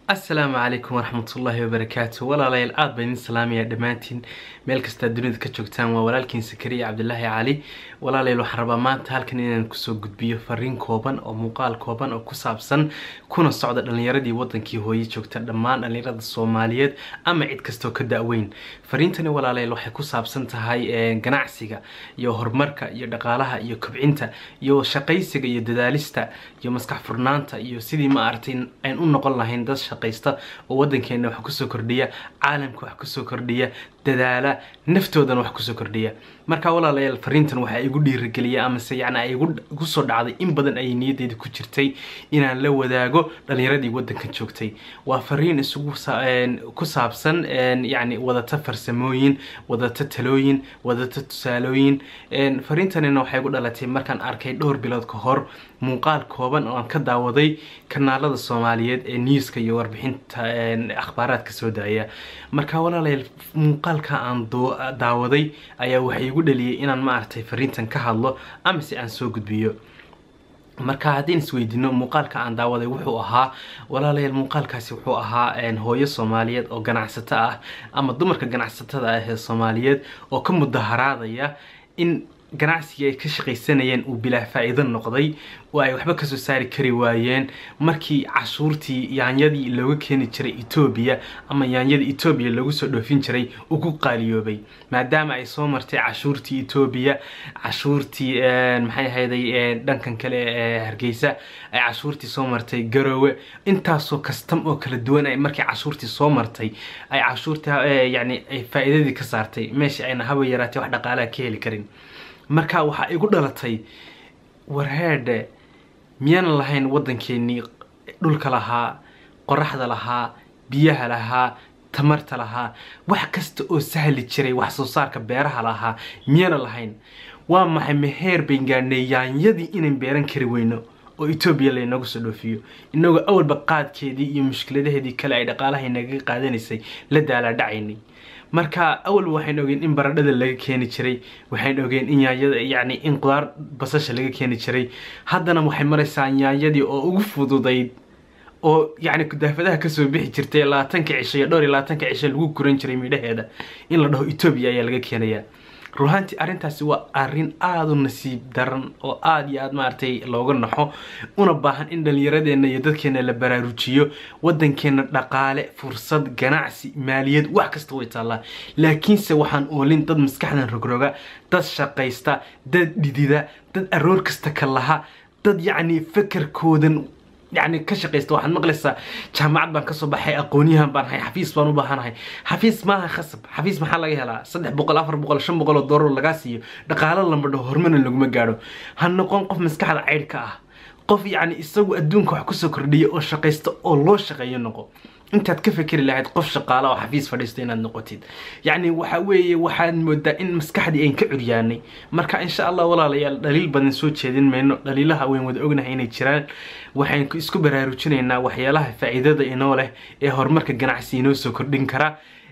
asalaamu calaykum waraxmatullaahi wabarakaatu walaalayaal aada baan idin salaamaya dhammaantiin meel kastaa dunida ka joogtaan waa walaalkiin sakariya cabdilaahi cali walaalayaal waxaan rabaa maanta halkan inaan kusoo gudbiyo fariin kooban oo muuqaal kooban oo ku saabsan kuna socda dhalinyaradii wadankii hooye joogta dhammaan dhalinyarada soomaaliyeed ama cid kastoo ka da-weyn fariintani walaalayaal waxay ku saabsan tahay ganacsiga iyo horumarka iyo dhaqaalaha iyo kobcinta iyo shaqaysiga iyo dadaalista iyo maskax furnaanta iyo sidii ma aragtay aan u noqon lahayn dad shaqaysta oo wadankeena wax kusoo kordhiya caalamka wax kusoo kordhiya dadaala naftoodana wax kusoo kordhiya marka walaalayaal fariintan waxaa igu dhiirigeliya amase yani ay igu soo dhacday in badan ayay niyadeyda ku jirtay inaan la wadaago dhalinyaradii wadankan joogtay waa fariin isugu ku saabsan yani wadata farsamooyin wadata talooyin wadata tusaalooyin fariintanina waxay igu dhalatay markaan arkay dhowr bilood ka hor muuqaal kooban oo aan ka daawaday kanaalada soomaaliyeed ee newska iyo warbixinta akhbaaraadka soo daaya marka walaalayaal muuqaalka aan daawaday ayaa waxay igu dhaliyay inaan maaragtay fariintan ka hadlo amase aan soo gudbiyo marka haddii isweydiino muuqaalka aan daawaday wuxuu ahaa walaalayaal muuqaalkaasi wuxuu ahaa hooyo soomaaliyeed oo ganacsato ah ama dumarka ganacsatada ah ee soomaaliyeed oo ka mudaharaadaya in ganacsigii ay ka shaqaysanayeen uu bilaa faa-iido noqday oo ay waxba kasoo saari kari waayeen markii cashuurtii yaanyadii looga keeni jiray etoobiya ama yaanyadii etoobiya lagu soo dhoofin jiray uu ku qaaliyoobay maadaama ay soo martay cashuurtii etoobiya cashuurtii maxay ahayday dhankan kale ee hargeysa ay cashuurtii soo martay garowe intaasoo kastam oo kala duwan ay markii cashuurtii soo martay ay cashuurtii yani ay faa-iidadii ka saartay meesha ayna haba yaraatay wax dhaqaalaha ka heli karin marka waxaa igu dhalatay warheedhe miyaanan lahayn waddankeenii dhulka lahaa qoraxda lahaa biyaha lahaa tamarta lahaa wax kasta oo sahli jiray wax soo saarka beeraha lahaa miyaanan lahayn waa maxay meheer bayn gaadhnay yaanyadii inaan beeran kari weyno oo etoobiya laynagu soo dhoofiyo inagoo awalba qaadkeedii iyo mushkiladaheedii kale ay dhaqaalaha inaga qaadanaysay la daalaadhacaynay marka awalba waxayn ogeen in baradhada laga keeni jiray waxayn ogeen in yaanyada yani in qudaar basasha laga keeni jiray haddana waxay maraysaa yaanyadii oo ugu fududayd oo yani kudaafadaha kasoo bixi jirtay labaatanka cisho iyo dhowr iyo labaatanka cisho lagu guran jiray midhaheeda in la dhaho etoobiya ayaa laga keenayaa ruhaantii arrintaasi waa arrin aada u nasiib daran oo aada iyo aada maaragtay looga naxo una baahan in dhalinyaradeenna iyo dadkeena la baraarujiyo waddankeena dhaqaale fursad ganacsi maaliyad wax kasta way taallaa laakiinse waxaan oolin dad maskaxdan rogroga dad shaqaysta dad dhidida dad aroor kasta ka laha dad yacni fakarkoodan yani ka shaqaysta waxaad maqlaysaa jaamacad baan kasoo baxay aqoonyahan baan ahay xafiis baan u baahanahay xafiis maaha khasab xafiis maxaa laga helaa saddex boqol afar boqol shan boqol oo doolar lagaa siiyo dhaqaalo lama dhaho hormarna laguma gaadho ha noqon qof maskaxda caydhka ah qof yacni isagu adduunka wax kusoo kordhiya oo shaqaysta oo loo shaqeeyo noqo intaad ka fekeri lahayd qof shaqaala oo xafiis fadhiista inaad noqotid yacni waxa weeye waxaad moodaa in maskaxdii ayn ka curyaanay marka insha allah walaalayaal dhaliil badan soo jeedin mayno dhaliilaha weyn wada ognahay inay jiraan waxayn isku baraarujinaynaa waxyaalaha faa-iidada inoo leh ee horumarka ganacsi inoo soo kordhin kara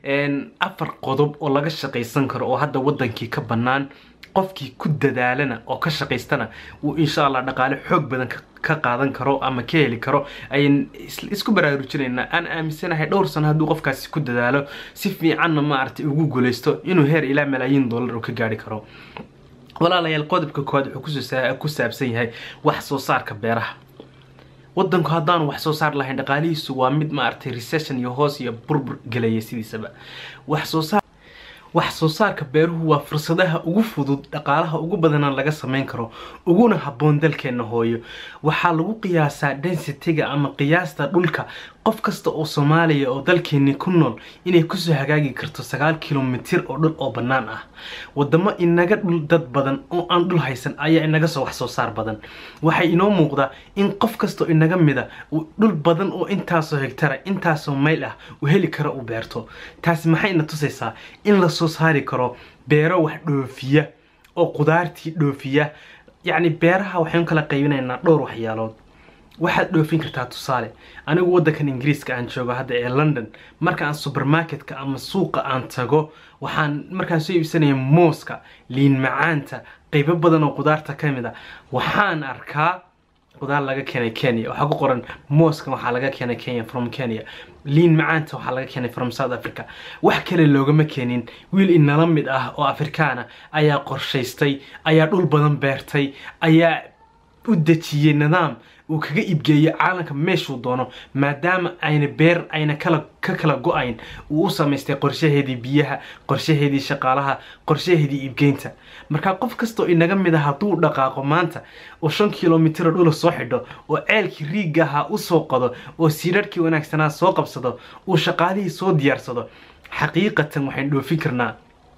afar qodob oo laga shaqaysan karo oo hadda wadankii ka bannaan qofkii ku dadaalana oo ka shaqaystana wuu insha allah dhaqaale xoog badan ka qaadan karo ama ka heli karo ayan isku baraarujinaynaa aan aaminsanahay dhowr sano hadduu qofkaasi ku dadaalo si fiicanna maaragtay ugu guuleysto inuu heer ilaa malaayiin dollar uu ka gaari karo walaalayaal qodobka koowaad wuxuu ku saabsan yahay wax soo saarka beeraha wadanku haddaanu wax soo saar lahayn dhaqaalihiisu waa mid maaragtay recession iyo hoos iyo burbur gelaya sidiisaba wax soo saar wax soo saarka beeruhu waa fursadaha ugu fudud dhaqaalaha ugu badanaan laga sameyn karo uguna habboon dalkeenna hooyo waxaa lagu qiyaasaa densitiga ama qiyaasta dhulka qof kasta oo soomaaliya oo dalkeeni ku nool inay kusoo hagaagi karto sagaal kilomitir oo dhul oo bannaan ah wadamo inaga dhul dad badan oo aan dhul haysan ayaa inaga soo wax soo saar badan waxay inoo muuqdaa in qof kastao inaga mida uu dhul badan oo intaasoo hegtara intaasoo mayl ah uu heli karo uu beerto taasi maxayna tusaysaa in la soo saari karo beero wax dhoofiya oo qudaartii dhoofiya yacni beeraha waxaynu kala qaybinaynaa dhowr waxyaalood waxaad dhoofin kartaa tusaale anigu waddankan ingiriiska aan joogo hadda ee london marka aan supermarketka ama suuqa aan tago waxaan markaan soo iibsanaya mooska liin macaanta qaybo badan oo qudaarta ka mid a waxaan arkaa qudaar laga keenay kenya waxaa ku qoran mooskan waxaa laga keenay kenya from kenya liin macaanta waxaa laga keenay from south africa wax kale loogama keenin wiil inala mid ah oo afrikaana ayaa qorshaystay ayaa dhul badan beertay ayaa u dejiyey nidaam uu kaga iibgeeyo caalamka meeshuu doono maadaama ayna beer ayna kala ka kala go-ayn uu u samaystay qorshaheedii biyaha qorshaheedii shaqaalaha qorshaheedii iibgeynta markaa qof kastoo inaga mid ah hadduu dhaqaaqo maanta oo shan kilomitr dhula soo xidho oo ceelkii riigga ahaa usoo qodo oo siidharhkii wanaagsanaa soo qabsado uu shaqaalihii soo diyaarsado xaqiiqatan waxayn dhoofin karnaa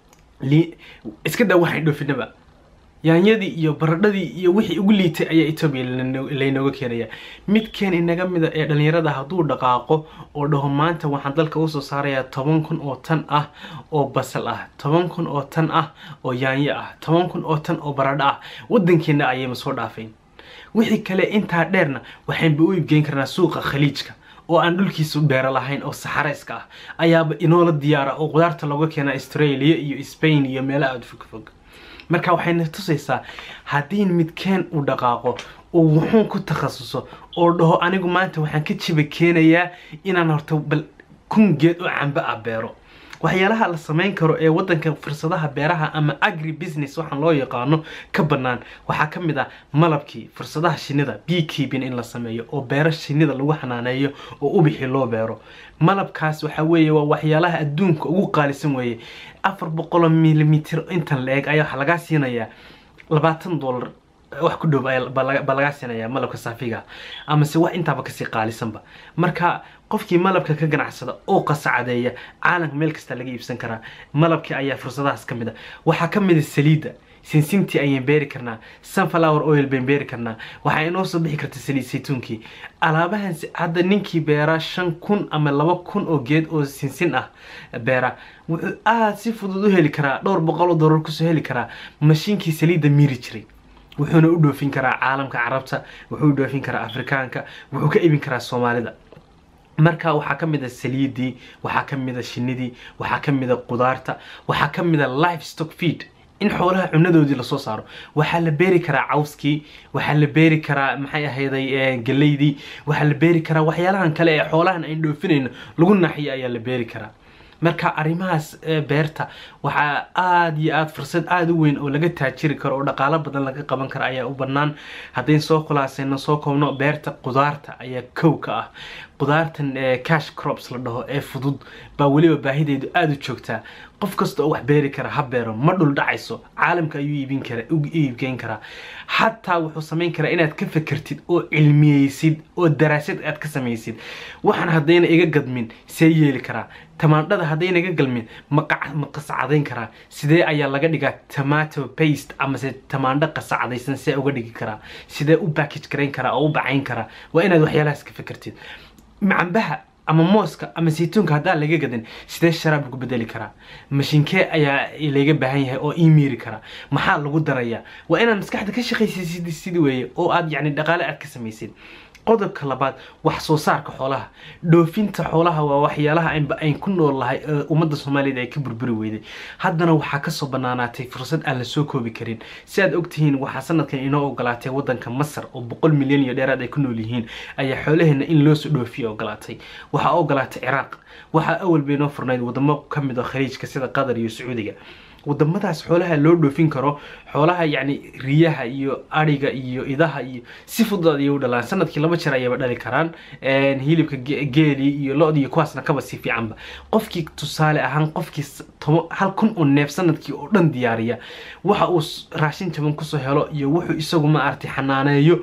iska daa waxayn dhoofinaba yaanyadii iyo baradhadii iyo wixii ugu liitay ayaa etoobiya laynooga keenaya midkeen inaga mida ee dhalinyarada hadduu dhaqaaqo oo dhaho maanta waxaan dalka usoo saarayaa toban kun oo tan ah oo basal ah toban kun oo tan ah oo yaanyo ah toban kun oo tan oo baradho ah wadankeena ayayma soo dhaafayn wixii kale intaa dheerna waxaynba u iibgeyn karnaa suuqa khaliijka oo aan dhulkiisu beero lahayn oo saxareyska ah ayaaba inoola diyaara oo qudaarta looga keena australia iyo spain iyo meelaha aada fogfog marka waxayna tusaysaa haddii midkeen uu dhaqaaqo oo wuxuun ku takhasuso oo dhaho anigu maanta waxaan ka jiba keenayaa inaan horta bal kun geed oo cambe ah beero waxyaalaha la samayn karo ee wadanka fursadaha beeraha ama agri business waxaan loo yaqaano ka bannaan waxaa ka mid ah malabkii fursadaha shinida bee keeping in la sameeyo oo beero shinida lagu xanaaneeyo oo ubixi loo beero malabkaas waxa weeye waa waxyaalaha adduunka ugu qaalisan weeye afar boqoloo milimitr intan la eg ayaa waxaa lagaa siinayaa labaatan dollar wax ku dhow baa lagaa siinayaa malabka saafiga amase wax intaaba kasii qaalisanba marka qofkii malabka ka ganacsada oo qasacadeeya caalamka meel kasta laga iibsan karaa malabkii ayaa fursadahaas ka mid a waxaa ka mid a saliidda sinsintii ayaan beeri karnaa sunflower oil bayn beeri karnaa waxaa inoo soo bixi karta saliid saytuunkii alaabahan hadda ninkii beeraa shan kun ama laba kun oo geed oo sinsin ah beera wuxuu aada si fudud u heli karaa dhowr boqol oo dollar kusoo heli karaa mashiinkii saliidda miiri jiray wuxuuna u dhoofin karaa caalamka carabta wuxuu u dhoofin karaa afrikaanka wuxuu ka ibin karaa soomaalida marka waxaa ka mid a saliidii waxaa ka mid a shinidii waxaa ka mid a qudaarta waxaa ka mid a life stock feed in xoolaha cunadoodii lasoo saaro waxaa la beeri karaa cawskii waxaa la beeri karaa maxay ahayday galeydii waxaa la beeri karaa waxyaalahan kale ee xoolahan ayn dhoofinayno lagu naxiyo ayaa la beeri karaa marka arrimahaas beerta waxaa aada iyo aada fursad aada u weyn oo laga taajiri karo oo dhaqaalo badan laga qaban karo ayaa u bannaan haddayn soo khulaasayno soo koobno beerta qudaarta ayaa kow ka ah qudaartan cash crops la dhaho ee fudud baa weliba baahideedu aada u joogtaa qof kasta oo wax beeri kara ha beero ma dhul dhacayso caalamka ayuu iibin kara u iibgeyn karaa xataa wuxuu samayn karaa inaad ka fekertid oo cilmiyeysid oo daraasad aad ka samaysid waxaan haddayna iga gadmin see yeeli karaa tamaandhada haddayna iga galmin ma qasacadayn karaa sidee ayaa laga dhigaa tomato paste amase tamaandho qasacadaysan see uga dhigi karaa sidee u backage garayn karaa oo u bacayn karaa waa inaad waxyaalahaas ka fekertid macambaha ama mooska ama saytuunka haddaan laga gadin sidee sharaab lagu bedeli karaa mashiinkee ayaa laga baahan yahay oo ii miiri karaa maxaa lagu darayaa waa inaad maskaxda ka shaqaysid sidii weeye oo aad yacni dhaqaale aad ka samaysid qodobka labaad wax soo saarka xoolaha dhoofinta xoolaha waa waxyaalaha aynba ayn ku nool lahay ee ummadda soomaaliyeed ay ka burburi weyday haddana waxaa kasoo banaanaatay fursad aan la soo koobi karin si aad ogtihiin waxaa sanadkan inoo ogolaatay wadanka masar oo boqol milyan iyo dheeraad ay ku nool yihiin ayaa xoolaheena in loosoo dhoofiya ogolaatay waxaa ogolaatay ciraaq waxaa awal bay inoo furnayd wadamo kamid oo khaliijka sida qatar iyo sacuudiga wadamadaas xoolaha loo dhoofin karo xoolaha yacni riyaha iyo ariga iyo idaha iyo si fudud ayay u dhalaan sanadkii laba jeer ayayba dhali karaan hilibka geeli iyo lo-di iyo kuwaasna kaba si fiicanba qofkii tusaale ahaan qofkii toba hal kun oo neef sanadkii oo dhan diyaariya waxa uu raashin jaban kusoo helo iyo wuxuu isagu ma aragtay xanaaneeyo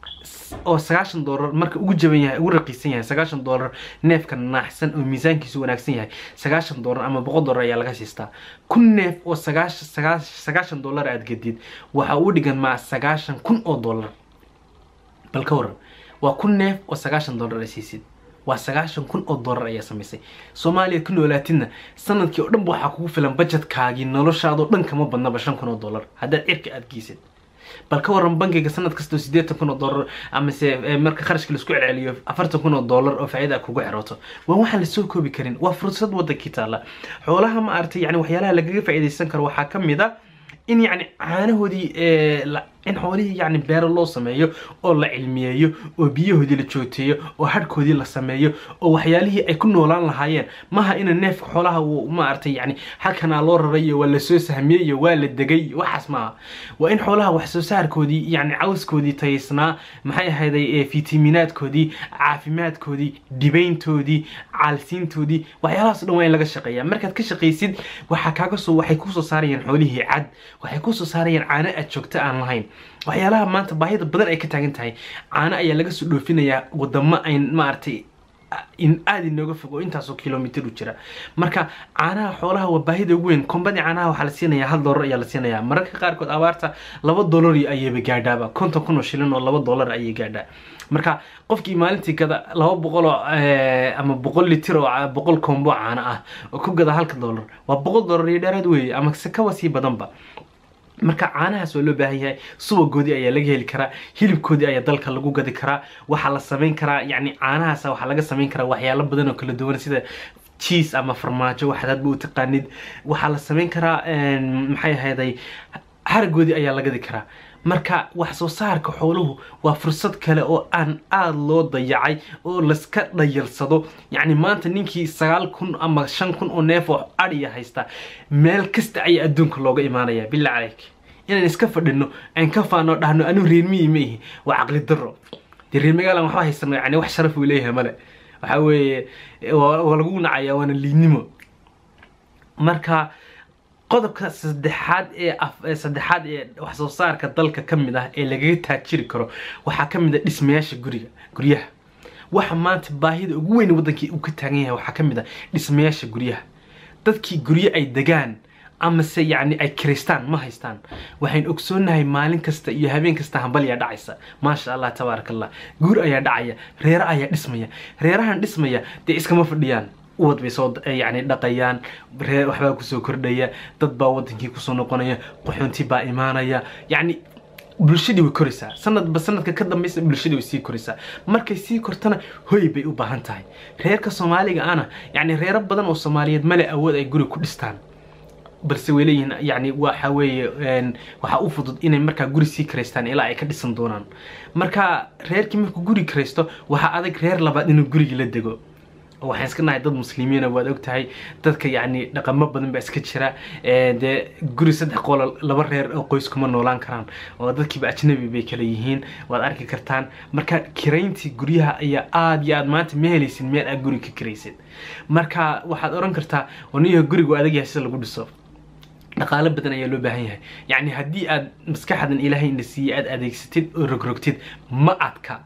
oo sagaashan doolar marka ugu jaban yahay ugu raqiisan yahay sagaashan doolar neefka naaxsan oo miisaankiisu wanaagsan yahay sagaashan doolar ama boqol doolar ayaa laga siistaa kun neef oo sagaashan sagaashan doolar aad gedid waxa uu dhigan maa sagaashan kun oo doolar bal ka waran waa kun neef oo sagaashan doolar ay siisid waa sagaashan kun oo doolar ayaa samaysay soomaaliya ku noolaatidna sanadkii oo dhanba waxaa kugu filan bajetkaagii noloshaadoo dhan kama badnaba shan kun oo doolar haddaad cirka aada geysid bal ka waran bankiga sanad kastoo siddeetan kun oo dollar amase marka kharashka laisku celceliyo afartan kun oo dollar oo faa'iida kugu xeroto waa waxaan lasoo koobi karin waa fursad wadankii taalla xoolaha ma aragtay yani waxyaalaha lagaga faa'iidaysan karo waxaa ka mid a in yacni caanahoodii in xoolihii yacni beero loo sameeyo oo la cilmiyeeyo oo biyahoodii la joogteeyo oo hadhkoodii la sameeyo oo waxyaalihii ay ku noolaan lahaayeen maha ina neefka xoolaha uu maaragtay yacni halkanaa loo raray iyo waa lasoo sahmiyey iyo waa la degay waxaas maaha waa in xoolaha wax soo saarkoodii yacni cawskoodii tayaysnaa maxay ahayday fitaminaadkoodii caafimaadkoodii dhibayntoodii caalsiintoodii waxyaalahaas dhan waa in laga shaqeeyaa markaad ka shaqaysid waxaa kaaga soo waxay kusoo saarayaan xoolihii cad waxay kusoo saarayaan caano aad joogto aan lahayn waxyaalaha maanta baahida badan ay ka taagan tahay caano ayaa laga soo dhoofinayaa wadamo ayn maaragtay in aada inooga fog oo intaasoo kilomitr u jira marka caanaha xoolaha waa baahida ugu weyn kombadii caanaha waxaa la siinayaa hal dollar ayaa la siinayaa mararka qaarkood abaarta laba dollar ayayba gaadhaaba konton kun oo shilin oo laba dollar ayay gaadhaa marka qofkii maalintii gada laba boqol oo ama boqol litir oo boqol kombo caano ah oo ku gada halka dollar waa boqol dollar iyo dheeraad weeye ama se kawa sii badanba marka caanahaas waa loo baahan yahay subagoodii ayaa laga heli karaa hilibkoodii ayaa dalka lagu gadi karaa waxaa la samayn karaa yacni caanahaas waxaa laga samayn karaa waxyaalo badan oo kala duwan sida cheese ama farmaajo waxaad hadba u taqaanid waxaa la samayn karaa maxay ahayday haragoodii ayaa la gadi karaa marka wax soo saarka xooluhu waa fursad kale oo aan aada loo dayacay oo laska dhayarsado yacni maanta ninkii sagaal kun ama shan kun oo neef oo adhiya haysta meel kasta ayaa adduunka looga imaanaya billah caleyk inaan iska fadhino aan ka faano dhahno anu reermiyi ma ihi waa caqli daro dee reer magaalan waxba haysano yani wax sharaf uu leeyahay male waxa weeye waa lagu nacaya waana liidnimo marka qodobka saddexaad ee saddexaad ee wax soo saarka dalka ka mid ah ee lagaga taajiri karo waxaa ka mid a dhismayaasha guriga guryaha waxa maanta baahida ugu weyn waddankii uu ka taagan yahay waxaa ka mid a dhismayaasha guryaha dadkii guryo ay degaan amase yacni ay kiraystaan ma haystaan waxayn ogsoonahay maalin kasta iyo habeen kasta hambalyaa dhacaysa maasha allah tabaaraka allah guur ayaa dhacaya reero ayaa dhismaya reerahan dhismaya dee iskama fadhiyaan uwad bay soo yani dhaqayaan reer waxbaa kusoo kordhaya dad baa wadankii kusoo noqonaya qaxoonti baa imaanaya yacni bulshadii way koraysaa sanadba sanadka ka dambeysa bulshadii way sii koraysaa markay sii kortana hoy bay u baahan tahay reerka soomaaliga ana yacni reero badan oo soomaaliyeed male awood ay guri ku dhistaan balse way leeyihiin yani waxa weeye waxaa u fudud inay markaa guri sii karaystaan ilaa ay ka dhisan doonaan marka reerkii markuu guri karaysto waxaa adag reer labaad inuu gurigii la dego waxaan iska nahay dad muslimiina waad og tahay dadka yacni dhaqamo badan baa iska jira dee guri saddex qolo laba reer oo qoys kuma noolaan karaan oo dadkiiba ajnabi bay kala yihiin waad arki kartaan marka kirayntii guryaha ayaa aada iyo aad maanta ma helaysid meel aad guri ka kiraysid marka waxaad oran kartaa oniyaha gurigu adag yahay sida lagu dhiso dhaqaalo badan ayaa loo baahan yahay yacni haddii aad maskaxdan ilaahay ina siiyey aad adeegsatid oo rogrogtid ma adka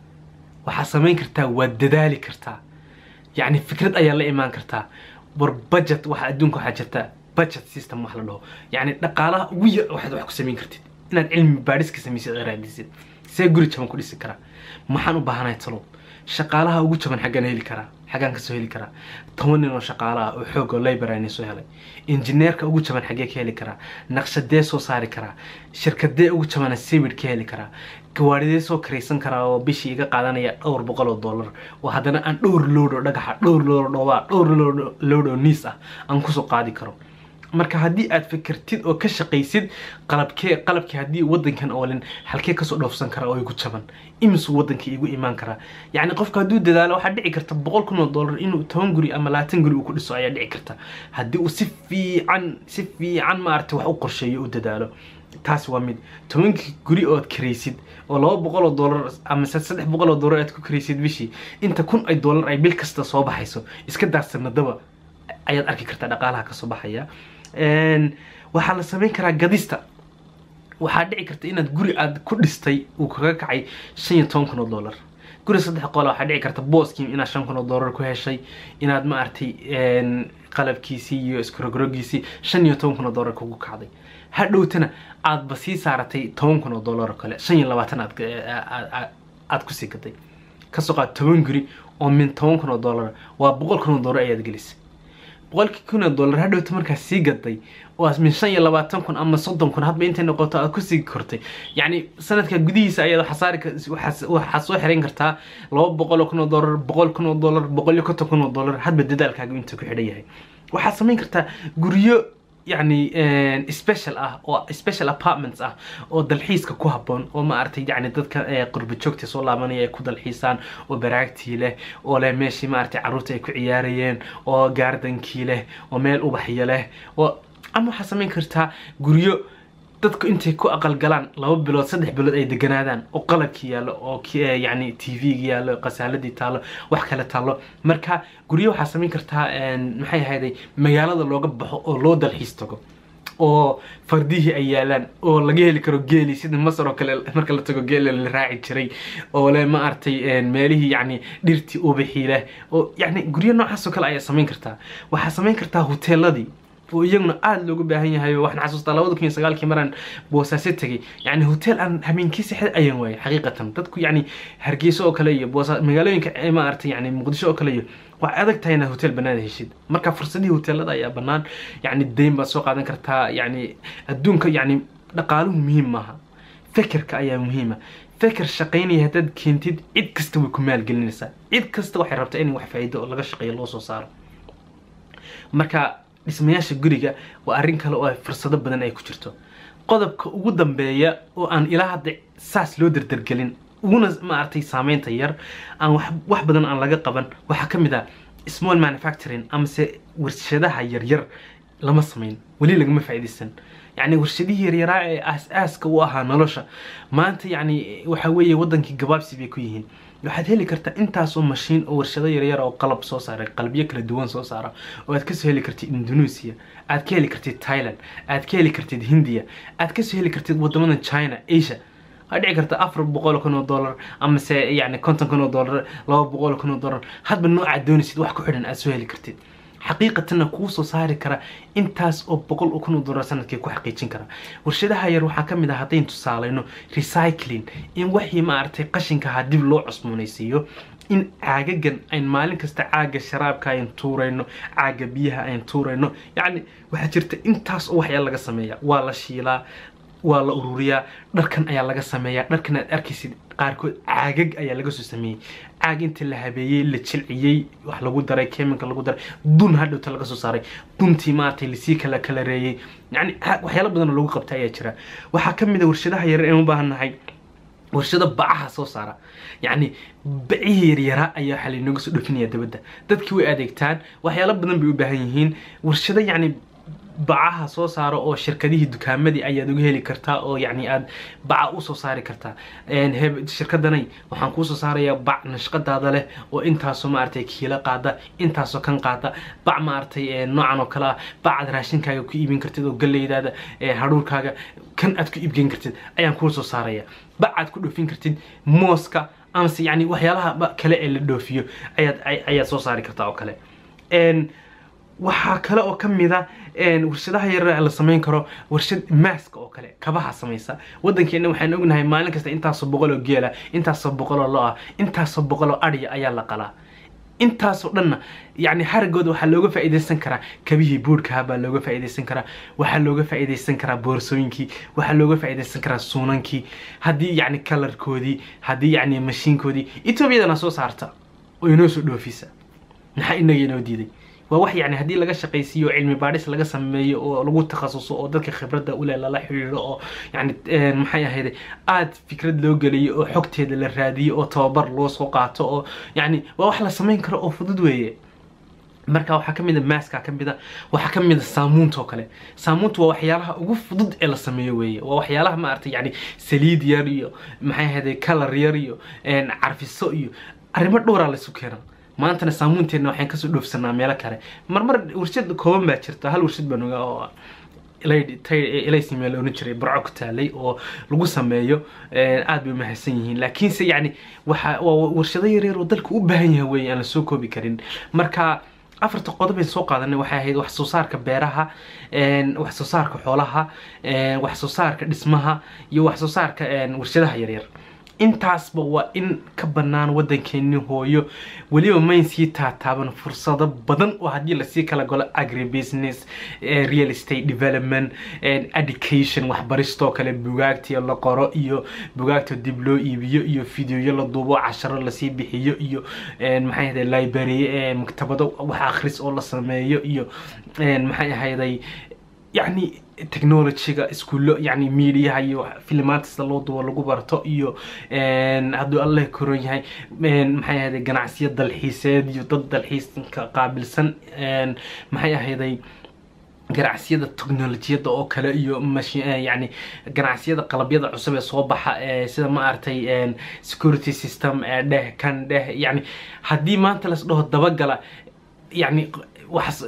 waxaad samayn kartaa waad dadaali kartaa يعني فكرة أيا لا إيمان كرتا بر budget واحد أدونك واحد جرتا budget system واحد له يعني نقالة ويا واحد واحد كسمين كرتي إن العلم باريس كسمين سيد غير عديسين سيقولي كمان كل سكرة ما حنو بهانا يتصلوا شقالها ugu jaban xaggan heli karaa xaggan kasoo heli karaa toban nin oo shaqaalaha oo xoog oo labor ayna soo helay injineerka ugu jaban xaggee ka heli karaa naqshadee soo saari karaa shirkadee ugu jabana sawir ka heli karaa gawaadhidee soo karaysan karaa oo bishii iga qaadanaya dhowr boqol oo dollar oo haddana aan dhowr lood oo dhagaxa dhowr lood oo dhoobaa dhowr lood oo niis ah aan kusoo qaadi karo marka haddii aad fikirtid oo ka shaqaysid qalabkee qalabkii haddii wadankan oolin halkee kasoo dhoofsan kara oo igu jaban imisuu wadankii igu imaan karaa yacni qofka hadduu dadaalo waxaa dhici karta boqol kun oo dollar inuu toban guri ama labaatan guri uu ku dhiso ayaa dhici karta haddii uu si fiican si fiican maaragtay wax u qorsheeyo u dadaalo taas waa mid tobankii guri ood karaysid oo laba boqol oo dollar ama saddex boqol oo dollar aad ku karaysid bishii inta kun ay dollar ay bil kasta soo baxayso iska daarsanadaba ayaad arki kartaa dhaqaalaha kasoo baxaya waxaa la samayn karaa gadista waxaa dhici karta inaad guri aad ku dhistay uu kaga kacay shan iyo toban kun oo dollar guri saddex qola waxaa dhici karta booskii inaad shan kun oo dollar ku heshay inaad maaragtay qalabkiisii iyo iskarogroggiisii shan iyo toban kun oo dollar kugu kacday hadhowtana aadba sii saaratay toban kun oo dollar oo kale shan iyo labaatan aad aad kusii gaday kasoo qaad toban guri oo min toban kun oo dollar waa boqol kun oo dollar ayaad gelisay boqolkii kun oo dollar hadhowta markaas sii gaday oo min shan iyo labaatan kun ama soddon kun hadba intay noqoto aad kusii kortay yacni sanadka gudihiisa ayaad waxasaari waxaad soo xiran kartaa laba boqol oo kun oo dollar boqol kun oo dollar boqol iyo konton kun oo dollar hadba dadaalkaaga intuu ku xidhan yahay waxaad samayn kartaa guryo yani special ah oo special apartments ah oo dalxiiska ku habboon oo maaragtay yani dadka qurba joogta soo laabanaya ay ku dalxiisaan oo baraagtii leh oo leh meeshii maaragtay carruurta ay ku ciyaarayeen oo gaardankii leh oo meel ubaxyo leh oo ama waxaa samayn kartaa guryo dadku intay ku aqalgalaan laba bilood saddex bilood ay deganaadaan oo qalabkii yaallo oo yani t v-ga yaallo khasaaladii taallo wax kale taallo marka guryo waxaa samayn kartaa maxay ahayday magaalada looga baxo oo loo dalxiis tago oo fardihii ay yaalaan oo laga heli karo geeli sida masar oo kale marka la tago geela la raaci jiray oo le ma aragtay meelihii yani dhirtii ubaxii leh oo yani guryo noocaas oo kale ayaa samayn kartaa waxaa samayn kartaa hoteeladii oo iyaguna aada loogu baahan yahay waxaan xasuustaa labada kun iyo sagaalkii maraan boosaaso tegay yani hotel aan habeenkii sexda ayaan waayay xaqiiqatan dadku yani hargeyso oo kale iyo boosa magaalooyinka ma aragtay yani muqdisho oo kale iyo waa adag tahay inaad hotel banaada heshid marka fursadihii hoteelada ayaa banaan yani dayn baad soo qaadan kartaa yani adduunka yani dhaqaaluhu muhiim maaha fekerka ayaa muhiima feker shaqaynaya haddaad keentid cid kasta way ku maalgelinaysaa cid kasta waxay rabtaa in wax faa'iido oo laga shaqeeyo loo soo saaro marka dhismayaasha guriga waa arrin kale oo fursado badan ay ku jirto qodobka ugu dambeeya oo aan ilaa hadda saas loo dardargelin uguna maaragtay saameynta yar aan wax badan aan laga qaban waxaa ka mid ah small manufacturing amase warshadaha yaryar lama samayn weli lagama faa'iidaysan يعني warshadihii yaryaraa ee aas-aaska u ahaa nolosha maanta yani waxa weeye wadankii gabaabsi bay ku yihiin waxaad heli kartaa intaasoo mashiin oo warshado yaryar oo qalab soo saara qalabyo kala duwan soo saara oo aad kasoo heli kartid indonesia aad ka heli kartid thailand aad ka heli kartid hindiya aad kasoo heli kartid wadamada china asia waxaa dhici karta afar boqol kun oo dollar amase yani konton kun oo dollar laba boqol kun oo dollar hadba noocaad doonaysid wax ku xidhan aad soo heli kartid xaqiiqatanna kuu soo saari kara intaas oo boqol kun oo dollar sanadkii ku xaqiijin kara warshadaha yar waxaa ka mid ah haddayn tusaalayno recycling in waxii maaragtay qashinkaha dib loo cusboonaysiiyo in caagagan ayn maalin kasta caaga sharaabka ayn tuurayno caaga biyaha ayn tuurayno yacni waxaa jirta intaas oo waxyaa laga sameeya waa la shiilaa waa la ururiyaa dharkan ayaa laga sameeyaa dharkan aad arkaysid qaarkood caagag ayaa laga soo sameeyey caag inta la habeeyey la jilciyey wax lagu daray chemical lagu daray dun hadhowta laga soo saaray duntii maaragtay lasii kala kala reeyey yani waxyaalo badan oo lagu qabta ayaa jira waxaa ka mid a warshadaha yar aan u baahannahay warshado bacaha soo saara yacni bacihii yaryaraa ayaa waxaa lainooga soo dhofinaya dabadda dadkii way adeegtaan waxyaalo badan bay u baahan yihiin warshado yacni bacaha soo saaro oo shirkadihii dukaamadii ayaad uga heli kartaa oo yani aad baca usoo saari kartaa shirkadanay waxaan kuusoo saarayaa bac nashqadaada leh oo intaasoo maaragtay kiilo qaada intaasoo kan qaada bac maaragtay noocan oo kale ah bac aad raashinkaaga ku iibin kartid oo galeydaada hadhuurkaaga kan aad ku iibgeyn kartid ayaan kuusoo saaraya bac aad ku dhoofin kartid mooska amase yani waxyaalaha kale ee la dhoofiyo ayaad ayaad soo saari kartaa oo kale waxaa kale oo ka mid a warshadaha yaryar la samayn karo warshad maaska oo kale kabaha samaysa wadankeena waxaan ognahay maalin kasta intaasoo boqol oo geela intaasoo boqol oo lo ah intaasoo boqol oo adhiya ayaa la qalaa intaasoo dhanna yani haragooda waxaa looga faa'iidaysan karaa kabihii buurhkaha baa looga faa'iidaysan karaa waxaa looga faa'iidaysan karaa boorsooyinkii waxaa looga faa'iidaysan karaa suunankii haddii yani kalarkoodii haddii yani mashiinkoodii etoobiyadana soo saarta oo inoo soo dhoofisa maxaa inaga inoo diiday waa wax yani haddii laga shaqaysiiyo cilmi baadhis laga sameeyo oo lagu takhasuso oo dadka khibradda ule lala xidhiidho oo yani maxay ahayde aada fikrad loo geliyo oo xogteeda la raadiyo oo tababar loo soo qaato oo yani waa wax la samayn karo oo fudud weeye marka waxaa ka mid a maaska ka mid a waxaa ka mid a saamuunta oo kale saamuunta waa waxyaalaha ugu fudud ee la sameeyo weeye waa waxyaalaha maaragtay yani saliid yar iyo maxay ahayde kalar yar iyo carfiso iyo arrimo dhowraa laysu keena maantana saamuunteenna waxaan kasoo dhoofsanaa meelo kale marmar warshad kooban baa jirta hal warshad baan ogaa oo ilaysmeel oran jiray barco ku taalay oo lagu sameeyo aad bay umahadsan yihiin laakiinse yani waxa waa warshado yaryar oo dalka u baahan yahay weeye aan la soo koobi karin marka afarta qodob aan soo qaadanay waxay ahayd wax soo saarka beeraha wax soo saarka xoolaha wax soo saarka dhismaha iyo wax soo saarka warshadaha yaryar intaasba waa in ka bannaan waddankeeni hooyo weliba mayn sii taataaban fursado badan oo haddii lasii kala golo agribusiness real estate development education waxbaristoo kale bugaagtii la qoro iyo bugaagta dib loo iibiyo iyo fideoyo la duubo casharo lasii bixiyo iyo maxay ahday library maktabado wax akhris oo la sameeyo iyo maxay ahayday yacni technologyga iskuullo yacni mediaha iyo filimaanta sida loo dubo lagu barto iyo hadduu allah koron yahay maxay ahayday ganacsiyo dalxiiseed iyo dad dalxiiska qaabilsan maxay ahayday ganacsiyada technolojiyadda oo kale iyo yani ganacsiyada qalabyada cusub ee soo baxa sida ma aragtay security system dheh kan dheh yani haddii maanta las dhaho dabagala yani wax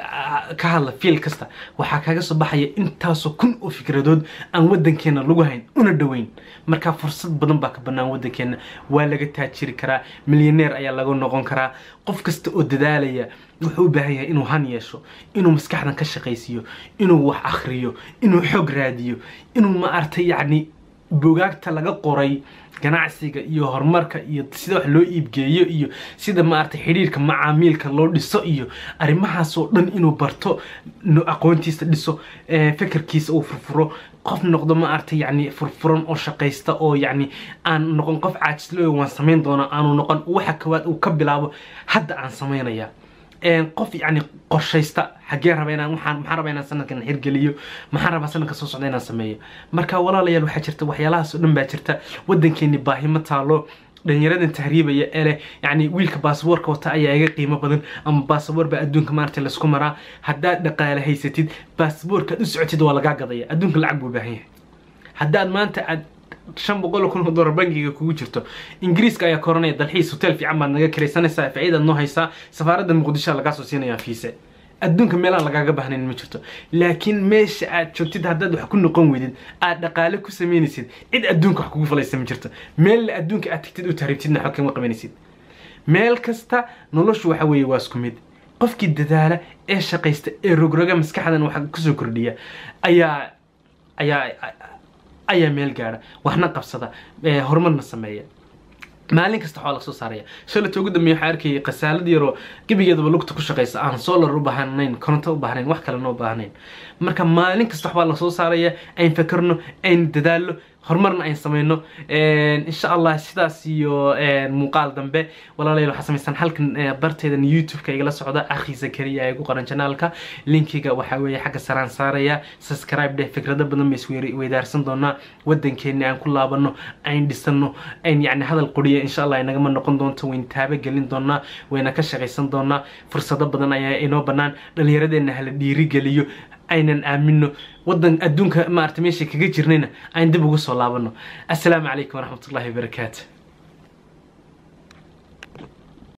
ka hadla fiil kasta waxaa kaga soo baxaya intaasoo kun oo fikradood aan waddankeena lagu hayn una dhoweyn marka fursad badan baa ka bannaan waddankeena waa laga taajiri karaa milyaneer ayaa laga noqon karaa qof kasta oo dadaalaya wuxuu u baahan yahay inuu han yeesho inuu maskaxdan ka shaqaysiiyo inuu wax akhriyo inuu xoog raadiyo inuu ma artay yacni bugaagta laga qoray ganacsiga iyo horumarka iyo sida wax loo iibgeeyo iyo sida maaragtay xidhiirka macaamiilka loo dhiso iyo arrimahaasoo dhan inuu barto aqoontiisa dhiso fekerkiisa uu furfuro qof noqdo ma aragtay yacni furfuran oo shaqaysta oo yacni aan noqon qof caajislo waan samayn doonaa aanu noqon waxa kawaad uu ka bilaabo hadda aan samaynaya qof yani qorshaysta xaggee raba inaan waxaan maxaan rabaa inaan sanadkan hirgeliyo maxaan rabaa sanadka soo socda inaan sameeyo marka walaalayaal waxaa jirta waxyaalahaas oo dhan baa jirta waddankeeni baahimo taalo dhalinyaradan tahriibaya ee leh yani wiilka baasaboorka wata ayaa iga qiimo badan ama baasaboor baa adduunka maaragtay laisku maraa haddaad dhaqaale haysatid baasaboorkaad u socotid waa lagaa gadaya adduunka lacag buu baahan yahay haddaad maanta aad shan boqol kun oo dollar bankiga kugu jirto ingiriiska ayaa koranaya dalxiis hotel fiican baad naga kiraysanaysaa faa'iidaad noo haysaa safaaradda muqdisho lagaa soo siinayaa fiise adduunka meelaan lagaaga baahnayn ma jirto laakiin meesha aad joogtid haddaad wax ku noqon weydid aad dhaqaale ku samaynaysid cid adduunka wax kugu falaysa ma jirto meella adduunka aad tagtid u tahriibtidna xog kama qabanaysid meel kasta noloshu waxa weeye waa isku mid qofkii dadaala ee shaqaysta ee rogroga maskaxdan waxa kusoo kordhiya ayaa ayaa ayaa meel gaara waxna qabsada horumarna sameeya maalin kasta waxaa lasoo saaraya shalata ugu dambeeya waxaa arkayay khasaalad yaroo gebigeedaba lugta ku shaqaysa aan solar u baahnayn koronto u baahnayn wax kalena u baahnayn marka maalin kasta waxbaa lasoo saaraya ayn fakarno ayn dadaallo horumarna ayn samayno insha allah sidaas iyo muuqaal dambe walaalayaal waxaa samaysan halkan barteedan youtube-ka igala socda akhi zakariya ee ku qoran janaalka linkiga waxaa weeye xagga saraan saaraya subscribe dheh fikrado badan bay isweydaarsan doonaa waddankeeni aan ku laabano ayn dhisano ayn yacni hadal qoriya insha allah inagama noqon doonto wayn taaba gelin doonaa wayna ka shaqaysan doonaa fursado badan ayaa inoo bannaan dhallinyaradeenna hala dhiirigeliyo aynan aamino waddan adduunka maarata meesha kaga jirnayna ayn dib ugu soo laabano assalaamu calaykum waraxmatullahi wabarakaatu